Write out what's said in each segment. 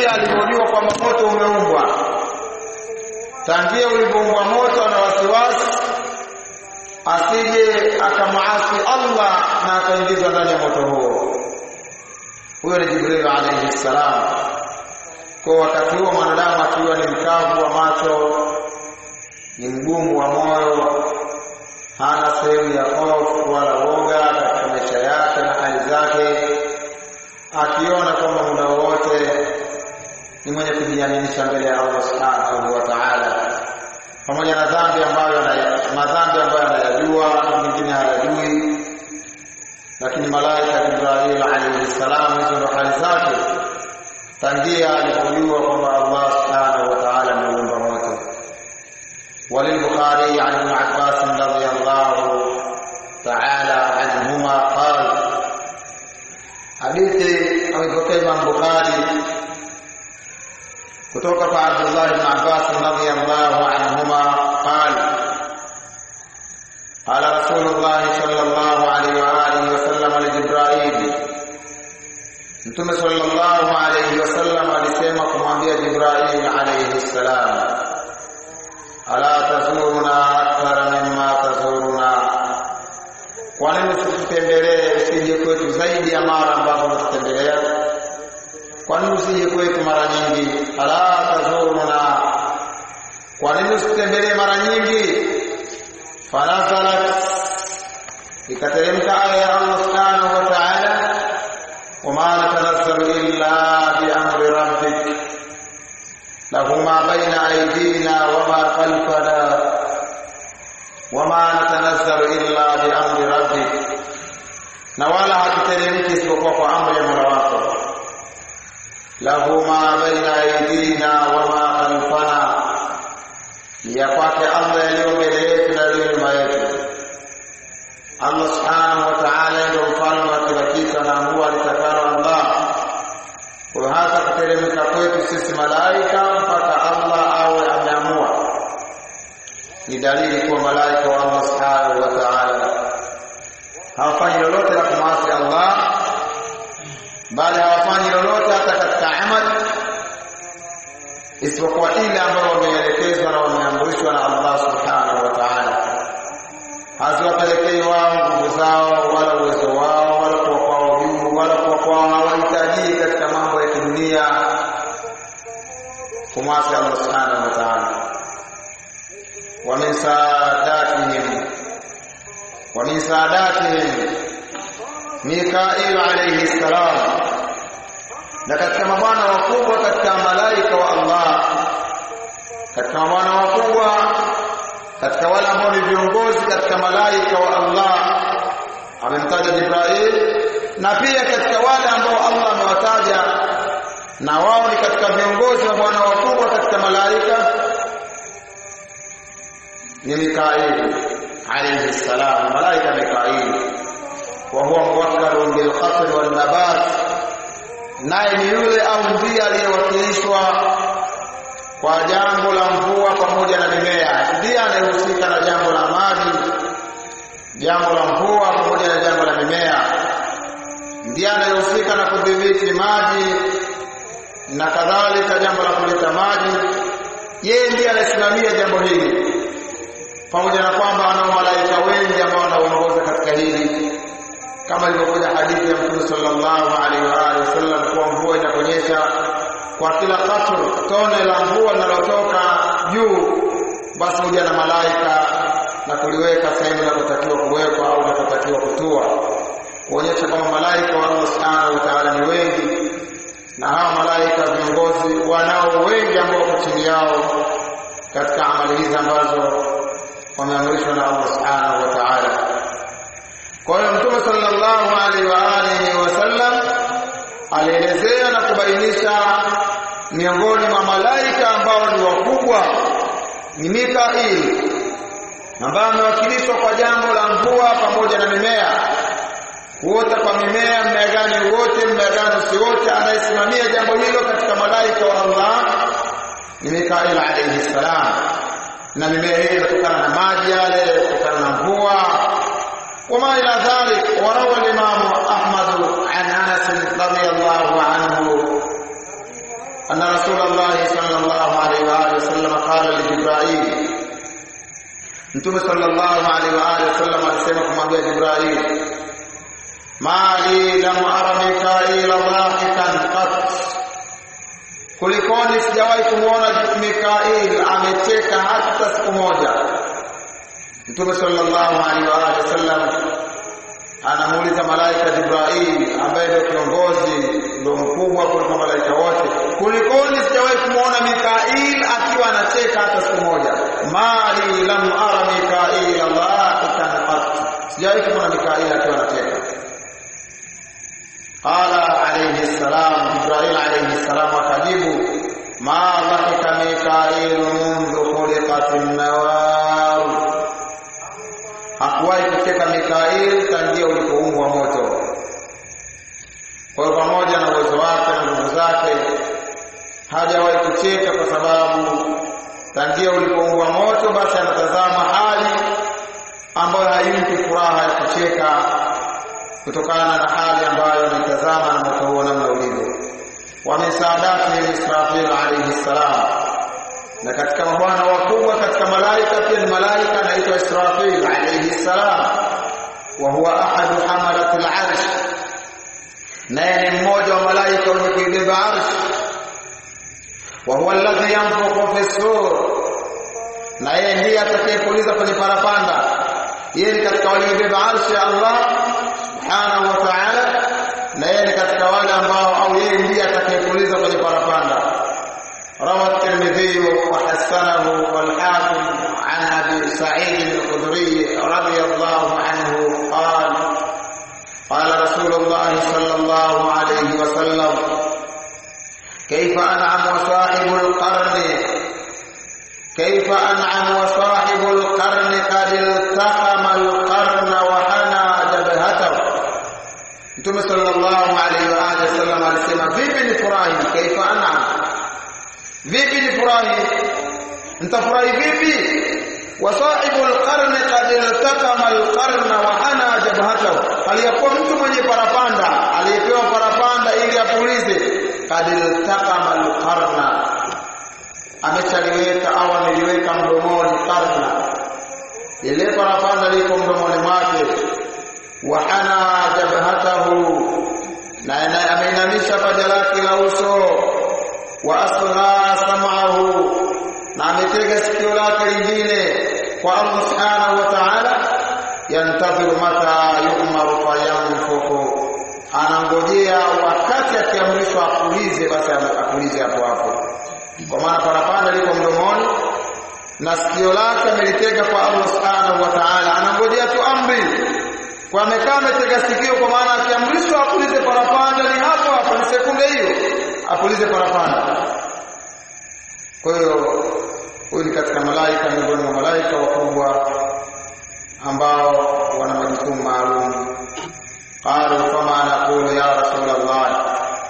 tangia alipojua kwamba moto umeumbwa tangia ulipoumbwa moto na wasiwasi asije akamwasi Allah na akaingizwa ndani ya moto huo huyo ni Jibril alayhi salam kwa wakati huo mwanadamu akiwa ni mkavu wa macho ni mgumu wa moyo hana sehemu ya hofu wala woga katika maisha yake na hali zake akiona kwamba muda wowote ni mwenye kujiaminisha mbele ya Allah subhanahu wa ta'ala pamoja na dhambi ambayo madhambi ambayo anayajua mengine hayajui lakini malaika Jibril alayhi salam hizo ndo hali zake tangia alipojua kwamba Allah subhanahu wa ta'ala ameumba moto وللبخاري عن ابن عباس رضي الله تعالى عنهما قال hadithi amepokea Imam Bukhari kutoka kwa Abdullah ibn Abbas radhiyallahu anhuma qala قال رسول الله صلى الله عليه وآله وسلم لجبرائيل Mtume sallallahu alayhi wasallam alisema kumwambia Jibril alayhi salam ala tazuruna akthara mimma tazuruna kwa nini usitutembelee usije kwetu zaidi ya mara ambazo unatutembelea kwa nini usije kwetu mara nyingi ala tazuruna kwa nini usitutembelee mara nyingi fanazalat ikateremka aya ya Allah subhanahu wa ta'ala وما نتنزل إلا بأمر ربك له ما بين أيدينا وما خلفنا وما نتنزل إلا بأمر ربك na wala hatuteremki isipokuwa kwa amri ya Mola wako lahu ma baina aidina wa ma khalfana ya kwake Allah yaliyo mbele yetu na yaliyo nyuma yetu Allah subhanahu wa ta'ala ndio mfalme wa kila kitu anaamua litakalo Allah kwa hata kuteremka kwetu sisi malaika mpaka Allah awe ameamua ni dalili kuwa malaika wa Allah subhanahu wa ta'ala hawafanyi lolote la kumwasi Allah bali hawafanyi lolote hata katika amal isipokuwa ile ambayo wameelekezwa na wameamrishwa na Allah subhanahu wa ta'ala haziwapelekei wao nguvu zao wala uwezo wao wala kuwa kwao juu wala kuwa kwao hawahitaji katika mambo ya kidunia kumwasi Allah subhanahu wa ta'ala wa min saadatihim wa min saadatihim Mikail alayhi salam na katika mabwana wakubwa katika malaika wa Allah katika mabwana wakubwa katika wale ambao ni viongozi katika malaika wa Allah amemtaja Jibril na pia katika wale ambao Allah amewataja na wao ni katika viongozi wa bwana wakubwa katika malaika ni Mikail alayhi salam malaika Mikail wa huwa muwakkalun bil qatl wal nabat naye ni yule au ndiye aliyewakilishwa kwa jambo la mvua pamoja na mimea ndiye anayehusika na jambo la maji jambo la mvua pamoja na jambo la mimea ndiye anayehusika na kudhibiti maji na kadhalika jambo la kuleta maji yeye ndiye anasimamia jambo hili pamoja na kwamba anao malaika wengi ambao wanaongoza katika hili kama ilivyokuja hadithi ya Mtume sallallahu alaihi wa alihi wasallam kuwa mvua inaponyesha kwa kila katru tone la mvua linalotoka juu basi huja na malaika na kuliweka sehemu inapotakiwa kuwekwa au inapotakiwa kutua kuonyesha kwamba malaika wa Allah subhanahu wa ta'ala ni wengi na hawa malaika viongozi wanao wengi ambao wako chini yao katika amali hizi ambazo wameamrishwa na Allah subhanahu wa ta'ala kwa hiyo mtume sallallahu alaihi wa alihi wasallam alielezea na kubainisha miongoni mwa malaika ambao ni wakubwa ni Mikail ambaye amewakilishwa kwa jambo la mvua pamoja na mimea kuota kwa mimea mmea gani wote mmea gani usiote anayesimamia jambo hilo katika malaika wa Allah ni Mikail alayhi salam na mimea hiyo inatokana na maji yale kutokana na mvua وما إلى ذلك وروى الإمام أحمد عن أنس رضي الله عنه أن رسول الله صلى الله عليه وآله وسلم قال لجبرائيل Mtume sallallahu alaihi wa alihi wasallam alisema kumwambia Jibril, mali lam ara Mikaila dhahikan qat, kulikoni sijawahi kumwona Mikail amecheka hata siku moja. Mtume sallallahu alaihi wa alihi wasallam anamuuliza malaika Jibril ambaye ndio kiongozi ndio mkubwa kuliko malaika wote, kulikoni sijawahi kumwona Mikail akiwa anacheka hata siku moja? Mali lam ara Mikail dhahikan qat, sijawahi kumwona Mikail akiwa anacheka. Qala alayhi salam, Jibril alayhi salam akajibu, ma dhahika Mikail mundu khuliqat an-nawar hakuwahi kucheka Mikail tangia ulipoumbwa moto. Kwa hiyo pamoja na uwezo wake na nguvu zake hajawahi kucheka, kwa sababu tangia ulipoumbwa moto, basi anatazama hali ambayo haimpi furaha ya kucheka kutokana na hali ambayo anaitazama na moto huo namna ulivyo. Wa min saadatihi Israfil alayhi salam na katika mabwana wakubwa katika malaika pia ni malaika anaitwa Israfil alayhi salam wa huwa ahadu hamalat al-arsh naye ni mmoja wa malaika wenye kuibeba arsh wa huwa alladhi yanfukhu fi sur na yeye ndiye atakayepuliza kwenye parapanda yeye ni katika waliobeba arshi ya Allah subhanahu wa ta'ala na yeye ni katika wale ambao au yeye ndiye atakayepuliza kwenye parapanda روى الترمذي وحسنه والحاكم عن ابي سعيد الخدري رضي الله عنه قال قال رسول الله صلى الله عليه وسلم كيف انعم وصاحب القرن كيف انعم وصاحب القرن قد التقم القرن وحنى جبهته Mtume sallallahu alaihi wa alihi wasallam alisema vipi ni furahi kaifa an'am vipi ni furahi nitafurahi vipi wasahibu alqarni qad iltakama alqarna wa hana jabhatahu aliyakuwa mtu mwenye parapanda aliyepewa parapanda ili apulize qad iltakama alqarna amechaliweka au ameliweka mdomoni karna ile parapanda liko mdomoni mwake wa hana jabhatahu na ameinamisha paja lake la uso wa asgha sam'ahu na ametega sikio lake lingine kwa Allah subhanahu wa ta'ala yantadhiru mata yu'maru fayanfuku anangojea wakati akiamrishwa apulize basi apulize hapo hapo kwa maana parapanda liko mdomoni na sikio lake amelitega kwa Allah subhanahu wa ta'ala anangojea tu amri kwa amekaa ametega sikio kwa maana akiamrishwa apulize parapanda ni hapo hapo ni sekunde hiyo apulize parapanda. Kwa hiyo huyu ni katika malaika miongoni mwa malaika wakubwa ambao wana majukumu maalum. Qalu fama naqulu ya Rasulullah,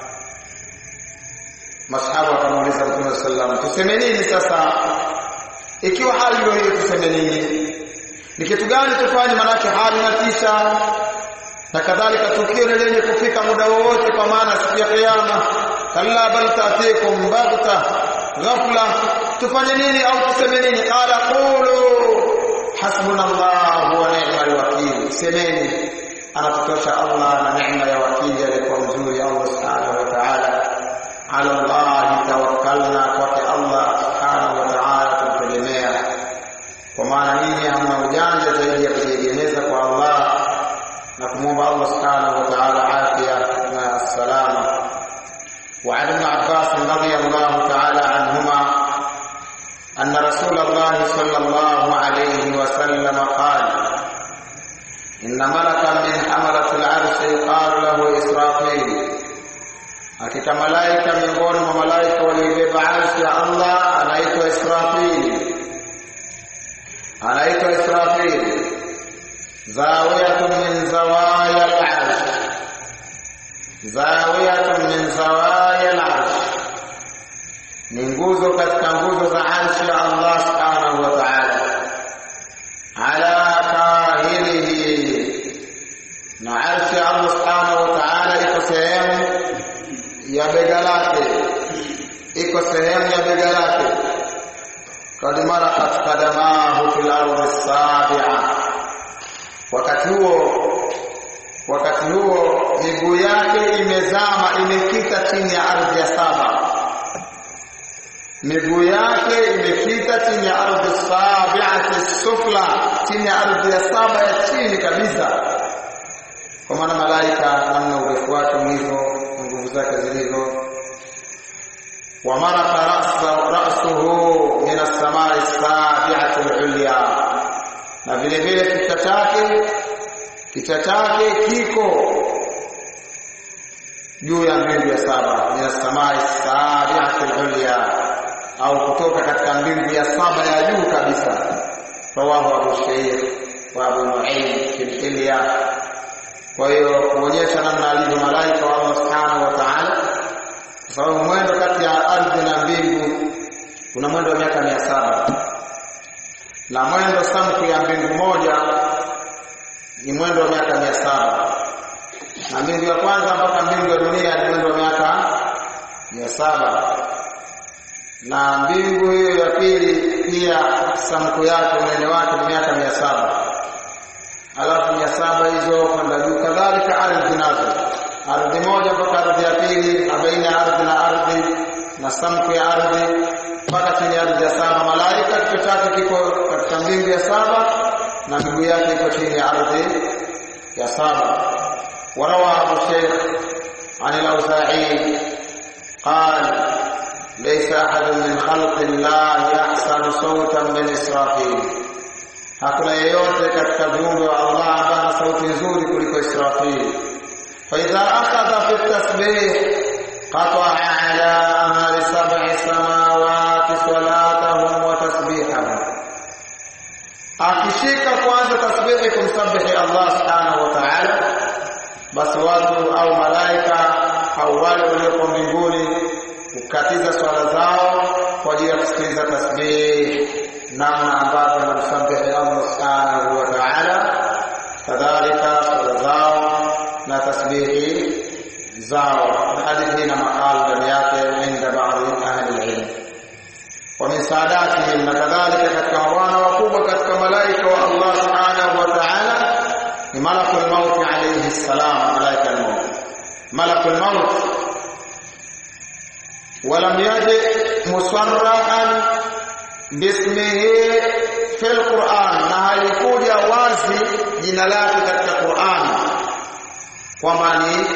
masahaba wakamuuliza Mtume sallam, tuseme nini sasa ikiwa hali ndio hiyo, tuseme nini? Ni kitu gani tufanye? Manake hali inatisha na kadhalika, tukio ni lenye kufika muda wowote, kwa maana siku ya Kiyama kalla bal taatikum baghta ghafla tufanye nini au tuseme nini qala qulu hasbunallahu wa ni'mal wakeel semeni anatutosha Allah na neema ya wakili alikuwa mzuri Allah subhanahu wa ta'ala ala Allah tawakkalna kwake Allah subhanahu wa ta'ala tumtegemea kwa maana nini hamna ujanja zaidi ya kujiegemeza kwa Allah na kumwomba Allah subhanahu wa ta'ala afya na salama وعن ابن عباس رضي الله تعالى عنهما أن رسول الله صلى الله عليه وسلم قال إن ملكا من حملة العرش يقال له إسرافيل hakika malaika miongoni mwa malaika walioibeba arshi ya Allah anaitwa Israfil anaitwa Israfil zawiyatun min zawaya al-arsh zawiyatun min zawaya al-arsh ni nguzo katika nguzo za arshi ya Allah subhanahu wa ta'ala ala kahilihi na arshi ya Allah subhanahu wa ta'ala iko sehemu ya bega lake iko sehemu ya bega lake kad marakat kadamahu fil ardi sabia wakati huo wakati huo miguu yake imezama imekita chini ya ardhi ya saba miguu yake imekita chini ya ardhi sabiati sufla chini ya ardhi ya saba ya chini kabisa kwa maana malaika namna urefu wake ulivyo nguvu zake zilivyo wamaraka rasuhu min assamai sabiati lulya na vile vile kichwa chake kichwa chake kiko juu ya mbingu ya saba min assamai sabiati lulya au kutoka katika mbingu ya saba ya juu kabisa rawahu abu shaykh wa abu nuaim fil hilya kwa hiyo kuonyesha namna alivyo malaika wa Allah subhanahu wa ta'ala kwa sababu mwendo kati ya ardhi na mbingu kuna mwendo wa miaka mia saba na mwendo samku ya mbingu moja ni mwendo wa miaka mia saba na mbingu ya kwanza mpaka mbingu ya dunia ni mwendo wa miaka mia saba na mbingu hiyo ya pili pia samku yake unene wake ni miaka mia saba alafu mia saba hizo kwenda juu kadhalika ardhi nazo ardhi moja mpaka ardhi ya pili na baina ya ardhi na ardhi na samku ya ardhi mpaka chini ya ardhi ya saba malaika kichwa chake kiko katika mbingu ya saba na miguu yake iko chini ya ardhi ya saba warawa abu sheikh عن الأوزاعي قال ليس أحد من خلق الله أحسن صوتا من إسرافيل hakuna yeyote katika viumbe wa Allah ambaye ana sauti nzuri kuliko Israfil. fa idha akhadha fi tasbih qata'a ala ahli sab'i samawati salatahum wa tasbihahum, akishika kwanza tasbihi kumsabihi Allah subhanahu wa ta'ala, basi watu au malaika au wale walioko mbinguni kukatiza swala zao kwa ajili ya kusikiliza tasbih namna ambavyo wanamsabihi Allah subhanahu wa ta'ala, kadhalika swala zao na tasbihi zao. Hadithi hii na makala ndani yake inda baadhi ahli ilm wa min saadatihim, na kadhalika katika mabwana wakubwa katika malaika wa Allah subhanahu wa ta'ala ni malakul maut alayhi salam, malaika al-maut, malakul maut ولم يجد مصرحا bismihi fil Qur'an, na halikuja wazi jina lake katika Qur'an kwamba ni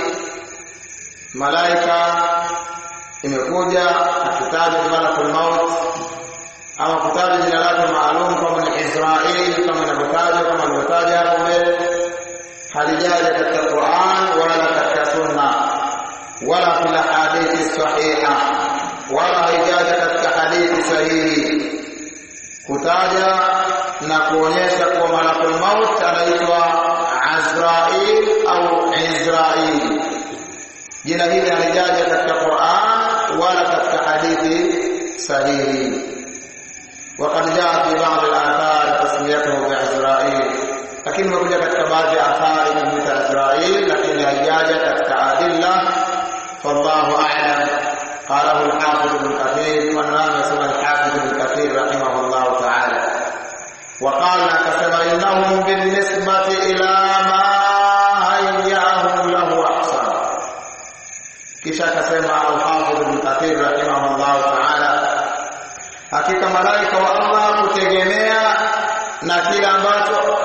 malaika. Imekuja akitaja malakul maut ama kutaja jina lake maalum kama ni Israeli, kama inavyotaja kama alivyotaja hapo mbele, halijaja katika Qur'an wala katika Sunna wala fil hadithi sahiha, wala haijaja katika hadithi sahihi kutaja na kuonyesha kuwa malakul maut anaitwa Azrail au Israil. Jina hili halijaja katika Qur'an wala katika hadithi sahihi. وقد جاء في بعض الآثار تسميته بعزرائيل lakini imekuja katika baadhi ya athari kumwita Israil, lakini haijaja katika adilla. Wallahu a'lam. قاله الحافظ ابن كثير والنام يسمى الحافظ ابن كثير رحمه الله تعالى وقال كسب انهم بالنسبه الى ما هيأهم له احسن kisha akasema alhafidh ibn kathir rahimahullahu taala hakika malaika wa allah kutegemea na kile ambacho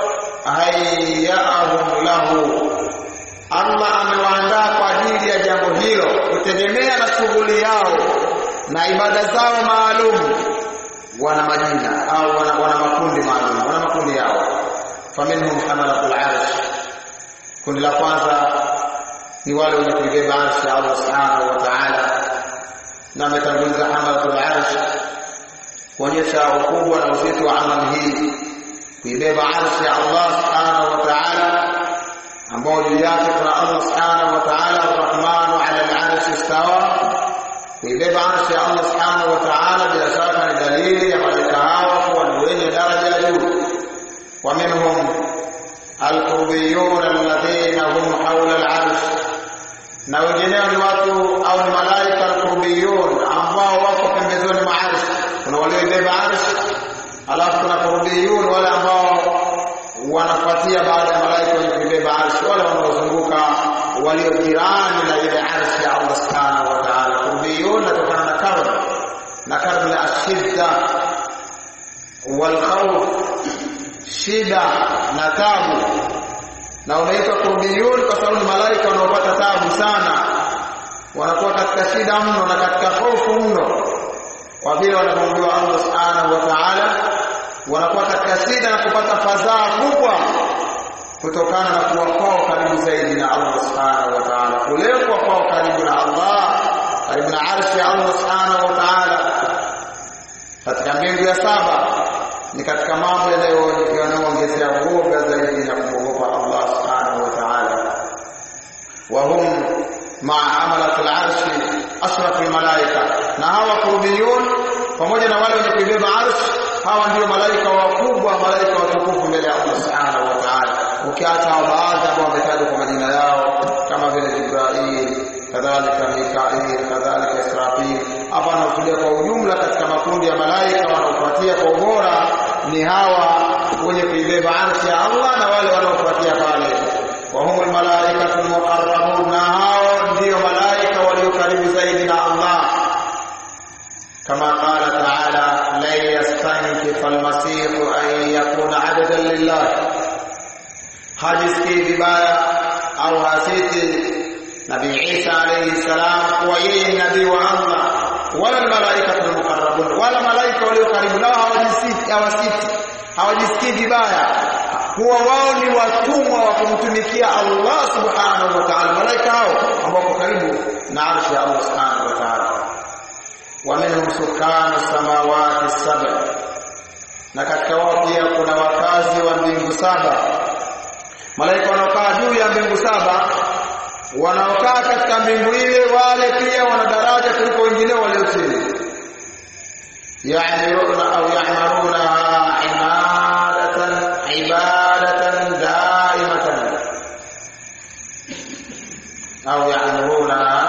hayaahum lahu allah amewaandaa kwa ajili ya jambo hilo kutegemea na shughuli yao na ibada zao maalum wana majina au wana, wana makundi maalum wana makundi yao faminhum hamalatul arsh kundi la kwanza ni wale wenye kuibeba arshi ya Allah subhanahu wa ta'ala na ametanguliza hamalatul arsh kuonyesha ukubwa na uzito wa amali hii kuibeba arshi ya Allah subhanahu wa ta'ala ambao juu yake kuna Allah subhanahu wa ta'ala arrahmanu ala al-arshi istawa kuibeba arshi ya Allah subhanahu wa ta'ala bila shaka ni dalili ya malaika hawa kuwa ni wenye daraja ya juu wa minhum alqurbiyun alladhina hum hawla al-arsh na wengineo ni watu au ni malaika alqurbiyun ambao wako kurubiyun wale ambao wanafuatia baada ya malaika wenye kubeba arshi wale wanaozunguka walio jirani na ile arshi ya Allah subhanahu wa ta'ala kurubiyun natokana na karb na karb ni ashidda wal khawf shida na tabu na unaitwa kurubiyun kwa sababu ni malaika wanaopata tabu sana wanakuwa katika shida mno na katika hofu mno kwa vile wanapomjua Allah subhanahu wa ta'ala wanakuwa katika shida na kupata fadhaa kubwa kutokana na kuwa kwao karibu zaidi na Allah subhanahu wa ta'ala kule kuwa kwao karibu na Allah karibu na arshi ya Allah subhanahu wa ta'ala katika mbingu ya saba ni katika mambo yanayoongezea uoga zaidi na kumwogopa Allah subhanahu wa ta'ala wa hum maa amalat al-arshi ashraf al-malaika na hawa kurubiyun pamoja na wale wenye kuibeba arshi hawa ndio malaika wakubwa malaika watukufu mbele ya Allah subhanahu wa ta'ala ukiacha baadhi ambao wametajwa kwa majina yao kama vile Jibril kadhalika Mikail kadhalika Israfil hapa anakuja kwa ujumla katika makundi ya malaika wanaofuatia kwa ubora ni hawa wenye kuibeba arshi ya Allah na wale wanaofuatia pale wa humul malaikatu muqarrabun na hao ndio malaika walio karibu zaidi na Allah كما قال تعالى لن يستنكف المسيح أن يكون عبدا لله hajisikii vibaya au hasiti nabii Isa alayhi salam kuwa yeye ni nabii wa Allah wala malaika mukarrabun wala malaika walio karibu nao hawajisikii hawasiti hawajisikii vibaya kuwa wao ni watumwa wa kumtumikia Allah subhanahu wa ta'ala malaika hao ambao wako karibu na arshi ya Allah subhanahu wa ta'ala ومنهم سكان السماوات السبع na katika wao pia kuna wakazi wa mbingu saba malaika wanaokaa juu ya mbingu saba wanaokaa katika mbingu ile wale pia wana daraja kuliko wengine walio chini ya'muruna au ya'maruna ibadatan ibadatan daimatan au ya'muruna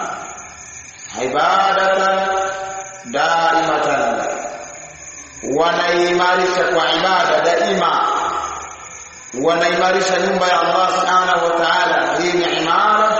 ibadatan daimatan wanaimarisha kwa ibada daima wanaimarisha nyumba ya Allah subhanahu wa ta'ala hii ni imara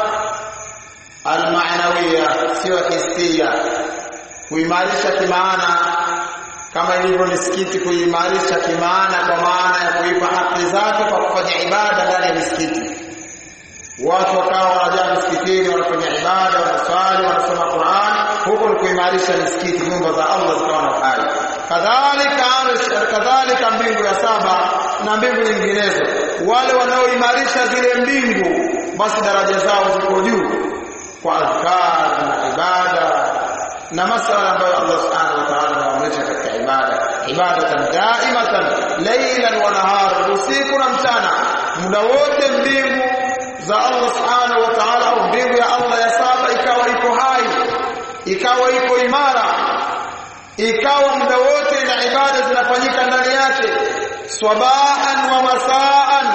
almaanawiya sio hisia kuimarisha kimaana kama ilivyo misikiti kuimarisha kimaana kwa maana ya kuipa haki zake kwa kufanya ibada ndani ya misikiti watu wakawa wanajaa misikitini wanafanya ibada wanaswali wanasoma Qur'an huko ni kuimarisha misikiti nyumba za Allah zikawa na uhai kadhalika kadhalika mbingu ya saba na mbingu nyinginezo wale wanaoimarisha zile mbingu basi daraja zao ziko juu kwa adhkar na ibada na masala ambayo Allah subhanahu wa ta'ala anaamrisha katika ibada ibadatan daimatan laylan wa nahar usiku na mchana muda wote mbingu za Allah subhanahu wa ta'ala au mbingu ya Allah ya saba ikawa iko hai ikawa iko imara ikawa muda wote na ibada zinafanyika ndani yake swabahan wa masaan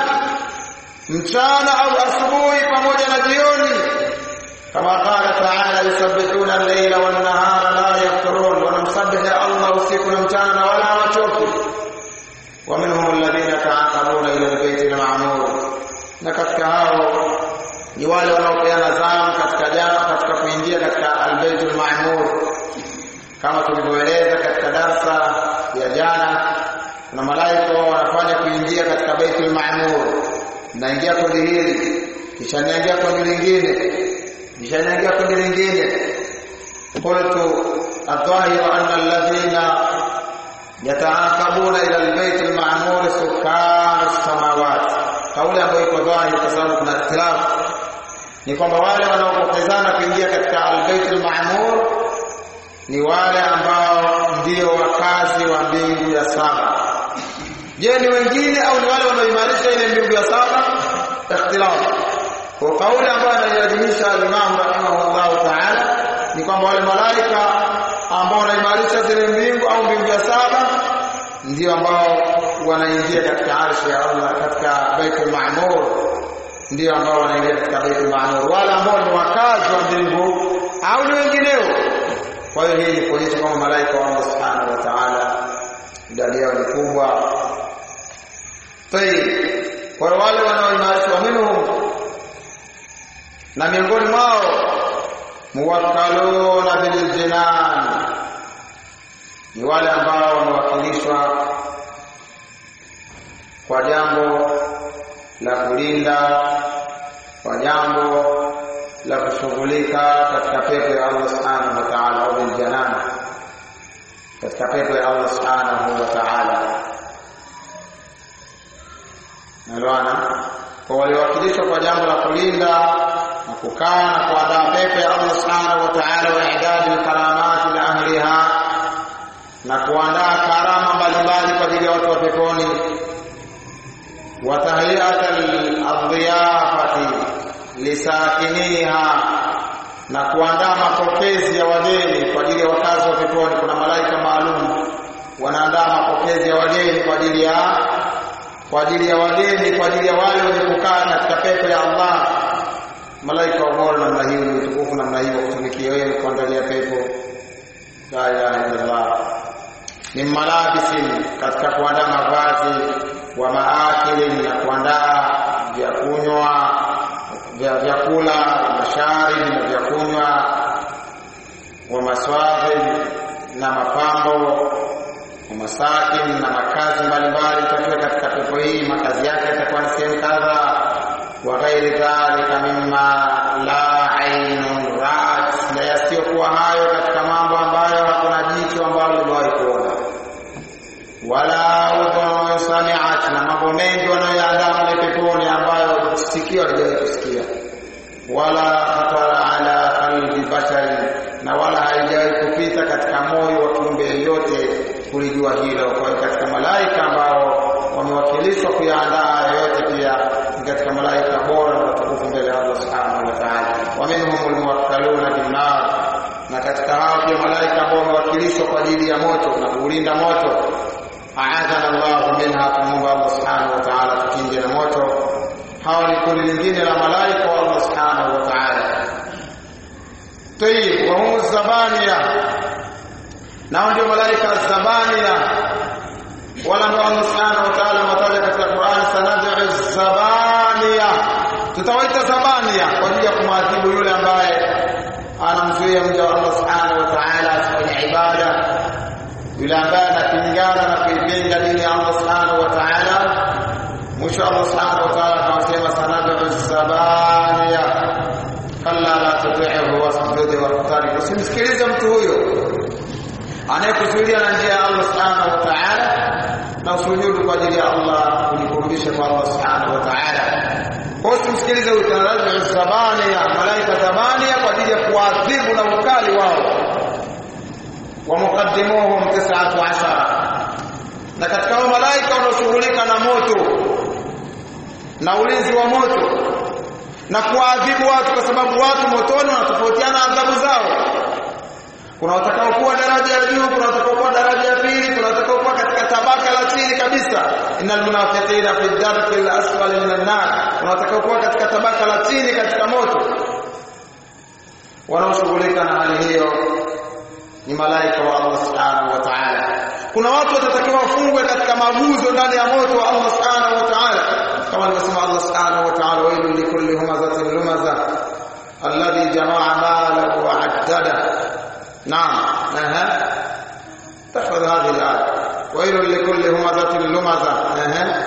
mchana au asubuhi pamoja na jioni kama qala ta'ala yusabbihuna al-layla wan-nahara la yafturun wanamsabihi Allah usiku na mchana na wala hawachoki wa minhum alladhina ta'aqabuna ila al-bayti al-ma'mur na katika hao ni wale wanaopeana zamu katika jana katika kuingia katika al-baytul ma'mur kama tulivyoeleza katika darsa ya jana kuna malaika wao wanafanya kuingia katika baitul ma'mur naingia kundi hili kisha naingia kundi lingine kisha naingia kundi lingine qultu adhahiru anna alladhina yataakabuna ila albayt alma'mur sukkan as-samawat kauli ambayo iko dhahiri kwa sababu kuna ikhtilafu ni kwamba wale wanaopokezana kuingia katika albayt alma'mur ni wale ambao ndio wakazi wa mbingu ya saba je ni wengine au ni wale wanaoimarisha ile mbingu ya saba ikhtilafu kwa kauli ambayo anaiadhimisha al-Imam rahimahullah ta'ala ni kwamba wale malaika ambao wanaimarisha zile mbingu au mbingu ya saba ndio ambao wanaingia katika arshi ya Allah katika Baitul Ma'mur ndio ambao wanaingia katika Baitul Ma'mur wale ambao ni wakazi wa mbingu au ni wengineo kwa hiyo hii ni kuonyesha kwamba malaika wa Allah Subhanahu wa Ta'ala idadi yao ni kubwa tayib kwa wale wanaoimarishwa minhum na miongoni mwao muwakkaluna bil jinan ni wale ambao wamewakilishwa kwa jambo la kulinda kwa jambo la kushughulika katika pepo ya Allah subhanahu wa ta'ala au bil janan katika pepo ya Allah subhanahu wa ta'ala nalwana kwa waliowakilishwa kwa jambo la kulinda na kukaa na kuandaa pepo ya Allah subhanahu wa ta'ala wa idadi karamati la ahliha na kuandaa karama mbalimbali kwa ajili ya watu wa peponi wa tahiyat al-adhiyafati lisakiniha na kuandaa mapokezi ya wageni kwa ajili ya wakazi wa peponi kuna malaika maalum wanaandaa mapokezi ya wageni kwa ajili ya kwa ajili ya wageni kwa ajili ya wale wenye kukaa katika pepo ya Allah malaika wa bora namna hiyo ni utukufu namna hiyo kutumikia wewe kuandalia pepo la ilaha illallah min malabisin katika kuandaa mavazi wa maakili na kuandaa vya kunywa vya vyakula mashari na vya kunywa wa maswahi na mapambo wa masakin na makazi mbalimbali itakuwa katika pepo hii makazi yake yatakuwa ni sehemu kadha wa ghairi dhalika mimma la ainun ra'at na yasiyokuwa hayo katika mambo ambayo hakuna jicho ambalo limewahi kuona wala udhun sami'at na mambo mengi wanayoandaa mle peponi ambayo sikio halijawahi kusikia wala khatara ala qalbi bashari na wala haijawahi kupita katika moyo wa kiumbe yeyote kulijua hilo kwa hiyo katika malaika ambao wamewakilishwa kuyaandaa yote pia katika malaika bora na watukufu mbele ya Allah subhanahu wa ta'ala wa minhumul muwakkaluna bin nar na katika hao pia malaika ambao wamewakilishwa kwa ajili ya moto na kuulinda moto aadhana Allah minha tumuomba Allah subhanahu wa ta'ala tukinge na moto hawa ni kundi lingine la malaika wa Allah subhanahu wa ta'ala tayib wa hum zabaniya nao ndio malaika zabaniya wala ndio Allah subhanahu wa ta'ala wataja katika Qur'an sanad'u zabaniya tutawaita zabaniya kwa ajili ya kumwadhibu yule ambaye anamzuia mja wa Allah subhanahu wa ta'ala asifanye ibada yule ambaye anapingana na kuipinga dini ya Allah subhanahu wa ta'ala mwisho Allah subhanahu wa ta'ala anasema sanad'u zabaniya kalla la tuti'hu wasjud waqtarib usimsikilize mtu huyo anayekusudia na njia ya Allah subhanahu wa ta'ala na usujudu kwa ajili ya Allah kujikurubisha kwa Allah subhanahu wa ta'ala kwa usimsikilize huyo tanaraji zabaniya malaika zabaniya kwa ajili ya kuadhibu na ukali wao ومقدموهم تسعة عشر na katika hao malaika wanaoshughulika na moto na ulinzi wa moto na kuadhibu watu kwa sababu watu motoni wanatofautiana adhabu zao kuna watakaokuwa daraja ya juu kuna watakaokuwa daraja ya pili kuna watakaokuwa katika tabaka la chini kabisa innal munafiqina fi dharki al-asfali minan nar kuna watakaokuwa katika tabaka la chini katika moto wanaoshughulika na hali hiyo ni malaika wa Allah subhanahu wa ta'ala kuna watu watatakiwa wafungwe katika maguzo ndani ya moto wa Allah subhanahu wa ta'ala kama alivyosema Allah subhanahu wa ta'ala wailul likulli humazatin lumaza alladhi jama'a malahu wa 'addada نعم اها تحفظ هذه الآية ويل لكل همزة لمزة اها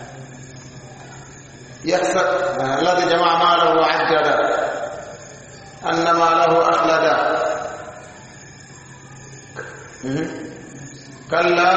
يحسب الذي جمع ماله وعجل أن ماله أخلد كلا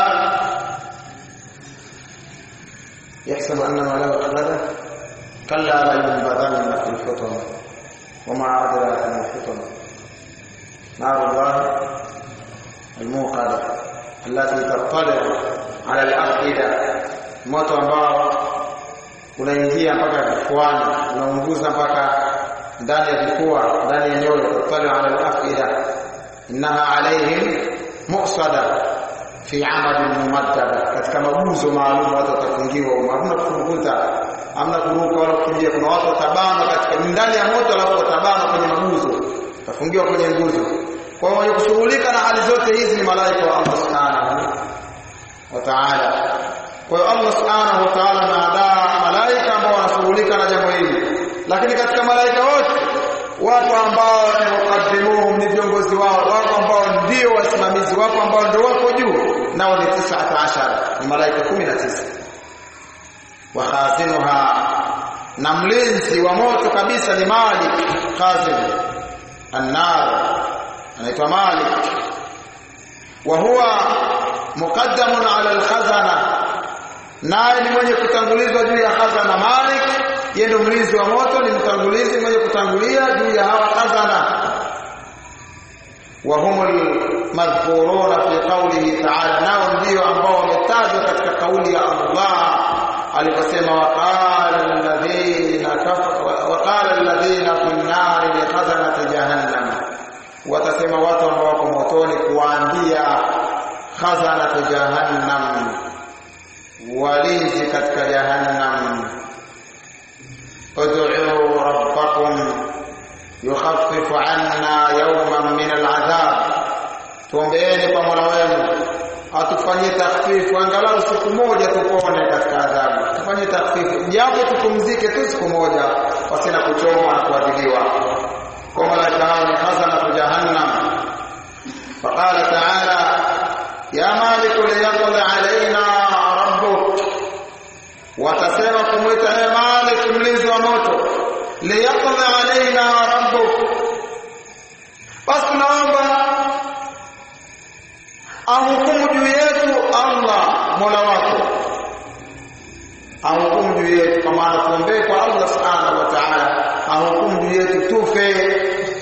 يحسب أن ماله أخلد كلا لينبذن في الحطمة وما أدراك ما الحطمة نار الله الموقدة التي تطلع على الأفئدة moto ambao unaingia mpaka vifuani unaunguza mpaka ndani ya vifua ndani ya nyoyo tatali ala al-afida innaha alaihim mu'sada fi amadin mumaddada katika maguzo maalum watu watafungiwa hamna kufunguta hamna kuruka wala kukimbia kuna watu watabana katika ndani ya moto alafu watabana kwenye maguzo watafungiwa kwenye nguzo kwa hiyo kushughulika na hali zote hizi ni malaika wa Allah subhanahu wa ta'ala kwa hiyo Allah subhanahu wa ta'ala anaandaa malaika ambao wanashughulika na jambo hili lakini katika malaika wote watu ambao ni mukaddimuhum ni viongozi wao wako ambao ndio wasimamizi wako ambao ndio wako juu nao ni 19 ni malaika 19 wa khazinuha na mlinzi wa moto kabisa ni Malik khazin annar anaitwa Malik wa huwa muqaddamun ala al-khazana naye ni mwenye kutangulizwa juu ya khazana Malik yeye ndio mlinzi wa moto ni mtangulizi mwenye kutangulia juu ya hawa khazana wa humul madhkuruna fi qawlihi ta'ala nao ndio ambao wametajwa katika kauli ya Allah aliposema waqala alladhina waqala alladhina fi an-nari li khazanati jahannam watasema watu ambao wako motoni kuwaambia khazanati jahannam walinzi katika jahannam ud'u rabbakum yukhaffif 'anna yawman min al'adhab tuombeeni kwa Mola wenu atufanyie takhfifu angalau siku moja tupone katika adhabu tufanyie takhfifu japo tupumzike tu siku moja pasina kuchomwa na kuadhibiwa kwa malaika hao ni khazana jahannam faqala ta'ala ya malik liyaqdi alaina rabbuk watasema kumwita e malik mlinzi wa moto liyaqdi alaina rabbuk basi tunaomba ahukumu juu yetu Allah Mola wako ahukumu juu yetu kwa maana tuombee kwa Allah subhanahu wa ta'ala ahukumu juu yetu tufe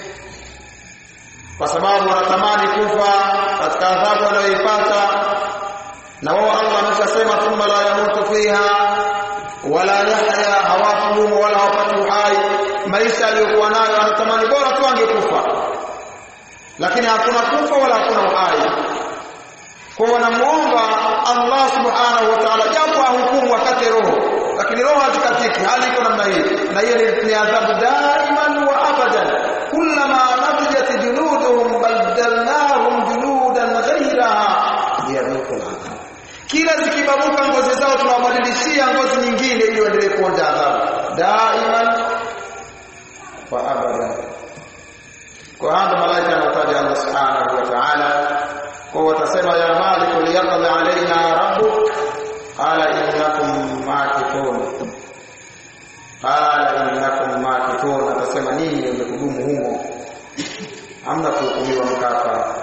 kwa sababu wanatamani kufa katika adhabu wanayoipata na wao Allah ameshasema thumma la yamutu fiha wala yahya hawafu wala hawapati uhai maisha aliyokuwa nayo anatamani bora tu angekufa lakini hakuna kufa wala hakuna uhai kwa wanamuomba Allah subhanahu wa ta'ala japo ahukumu wakati roho lakini roho hatikatiki hali iko namna hii na hiyo ni adhabu daiman wa abadan kullama natijat juluduhum badalnahum juludan ghayraha liyadhuqul adhab kila zikibabuka ngozi zao tunawabadilishia ngozi nyingine ili waendelee kuonja adhabu daiman wa abadan kwa hapa malaika anataja Allah subhanahu wa ta'ala kwa watasema ya malik liyaqdi alaina rabbuk qala innakum makithun qala innakum makithun atasema ninyi mmekudumu humo hamna kuhukumiwa mkafa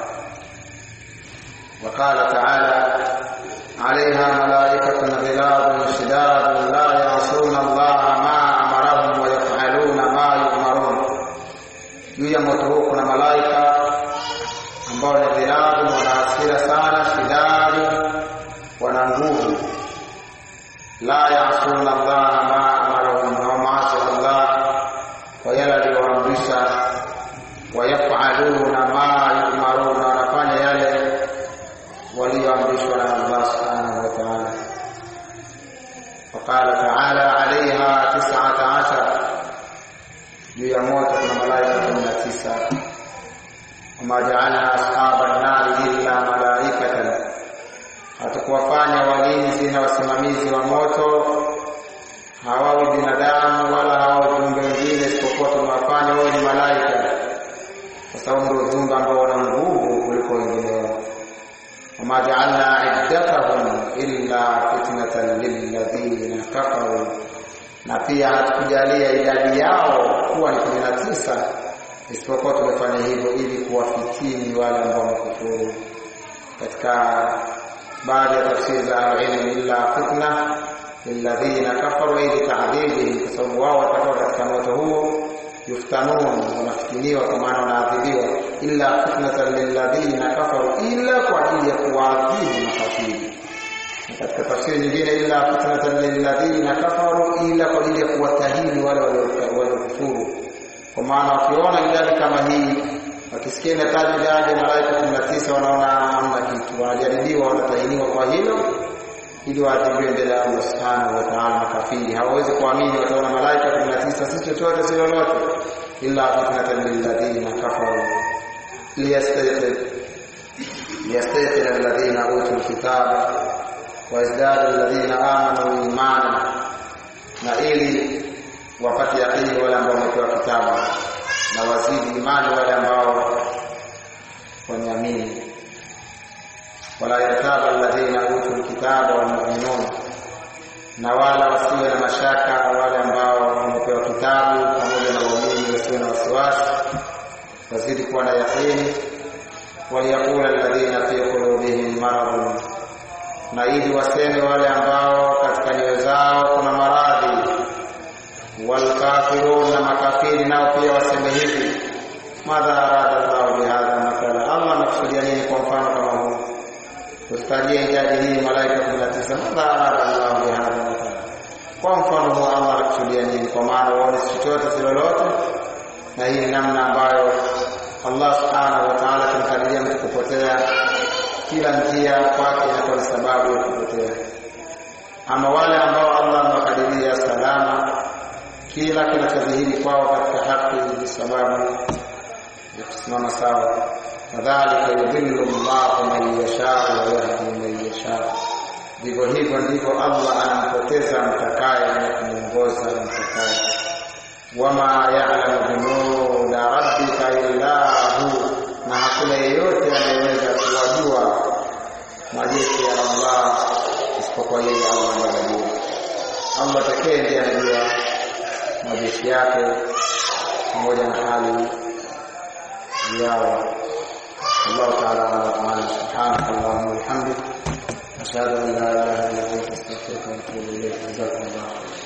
وقال تعالى عليها ملائكة غلاظ شداد لا يعصون الله ما أمرهم ويفعلون ما يؤمرون juu ya moto huu kuna malaika ambao ni dhilabu wana hasira sana shidadu wana nguvu la yasuna Allah ma amarahum wa maasi Allah kwa yale aliyoamrisha wayafaluna ma yumaruna wanafanya yale walioamrishwa na Allah subhanahu wa ta'ala وقال تعالى عليها تسعة عشر juu ya moto kuna malaika 19 wama ja'alna ashaban nari illa malaikatan hatakuwafanya walinzi na wasimamizi wa moto hawawi binadamu wala hawawi viumbe wengine isipokuwa tumewafanya wao ni malaika kwa sababu ndio viumbe ambao wana nguvu kuliko wengineo wama ja'alna iddatahum illa fitnatan lilladhina kafaru na pia hatukujalia idadi yao kuwa ni 19 isipokuwa tumefanya hivyo ili kuwafitini wale ambao wamekufuru katika baadhi ya tafsiri za ilmu illa fitna lilladhina kafaru ili ta'dhibihim kwa sababu wao watakuwa katika moto huo yuftanun wanafitiniwa kwa maana wanaadhibiwa illa fitnatan lilladhina kafaru ila kwa ajili ya kuwaadhibu makafiri katika tafsiri nyingine illa fitnatan lilladhina kafaru ila kwa ajili ya kuwatahini wale waliokufuru kwa maana wakiona idadi kama hii wakisikia inataja idadi ya malaika 19 wanaona hamna kitu wanajaribiwa wanatahiniwa kwa hilo ili waadhibiwe mbele ya Allah subhanahu wa ta'ala makafiri hawawezi kuamini wataona malaika 19 si chochote si lolote illa fitnatan lilladhina kafaru liyastayqin liyastayqin alladhina utul kitaba wazdadu alladhina amanu imana na ili wapate yaqini wale ambao wamepewa kitabu na wazidi imani wale ambao wameamini wala yartaba alladhina utul kitaba wal mu'minun na wala wasiwe na mashaka wale ambao wamepewa kitabu pamoja na waumini wasiwe na wasiwasi wazidi kuwa na yaqini waliyaqula alladhina fi qulubihim maradun na ili waseme wale ambao katika nyoyo zao kuna maradhi walkafirun na makafiri nao pia waseme hivi madha arada llahu bihadha mathala allah anakusudia nini kwa mfano kama huu tutajie idadi hii malaika 19 madha arada llahu bihadha mathala kwa mfano huu allah anakusudia nini kwa maana uone chochote si lolote na hii ni namna ambayo allah subhanahu wa taala kumkadiria mtu kupotea kila njia kwake inakuwa ni sababu ya kupotea ama wale ambao allah amewakadiria salama kila kinachodhihiri kwao katika haki ni sababu ya kusimama sawa kadhalika yudhillu llahu man yashau wa yahdi man yashau ndivyo hivyo ndivyo allah anampoteza mtakaye na kumwongoza mtakaye wama yalamu junuda rabbika illa hu na hakuna yeyote anayeweza kuwajua majeshi ya allah isipokuwa yeye allah ndiye anajua allah pekee ndiye anajua majeshi yake pamoja na hali yao الله تعالى أعلم سبحانك اللهم وبحمدك أشهد أن لا إله إلا أنت أستغفرك وأتوب إليك جزاكم الله خيرا